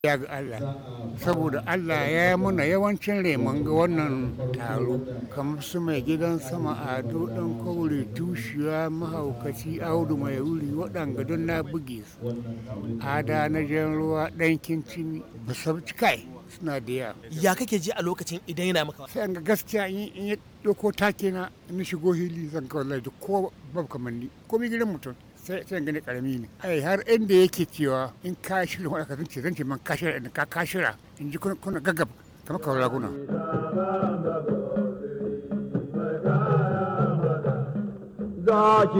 ya ga Allah saboda Allah ya yi mana yawancin reman ga wannan taro kamar su mai gidan sama ado ɗan kaure tushiya mahaukaci audu mai wuri waɗanga don na buge su ada na jan ruwa ɗan kincin musabci kai suna da yawa ya kake ji a lokacin idan yana maka sai an ga gaskiya in ya ɗauko take na in shigo hili zan kawai lai ko babu kamanni ko mi gidan mutum sai sai gani karami ne ai har inda yake cewa in ka shirya wani ka zance zance man ka shirya in ka ka shirya in ji kuna gaggab kamar kawai raguna zaki